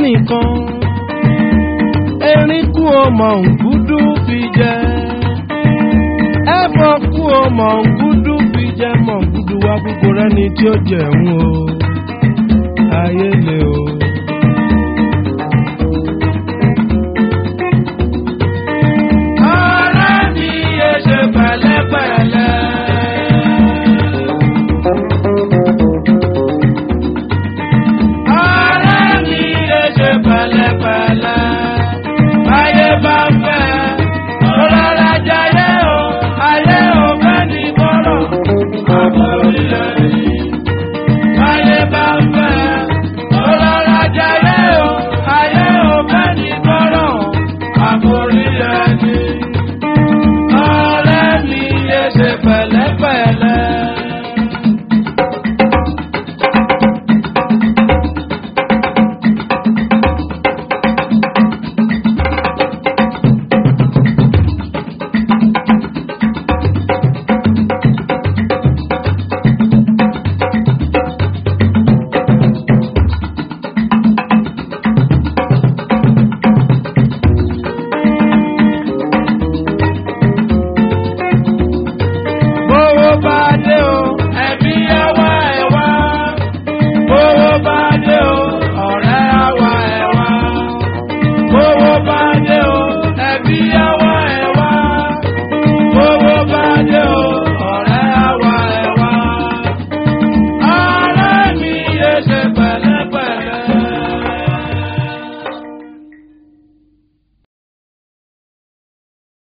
nìkan erin kú o mọ̀ nkúdú fi jẹ ẹ̀fọ́ kú o mọ̀ nkúdú fi jẹ mọ̀ nkúdú wá gbogbo rẹ́ni tí ó jẹun o ayé le o. ọ̀rẹ́ mi yé ṣe pẹ̀lẹ́pẹ̀lẹ́. ọ̀rẹ́ mi yé ṣe pẹ̀lẹ́pẹ̀lẹ́. ayé bá fẹ́ ọlọ́lá jayé o ayé ò fẹ́ ní bọ́rọ̀ àbúrò ilẹ̀ yìí. ayé bá fẹ́ ọlọ́lá jayé o ayé ò fẹ́ ní bọ́rọ̀ àbúrò ilẹ̀ yìí. ọ̀rẹ́ mi yé ṣe pẹ̀lẹ́pẹ̀lẹ́. bówó bá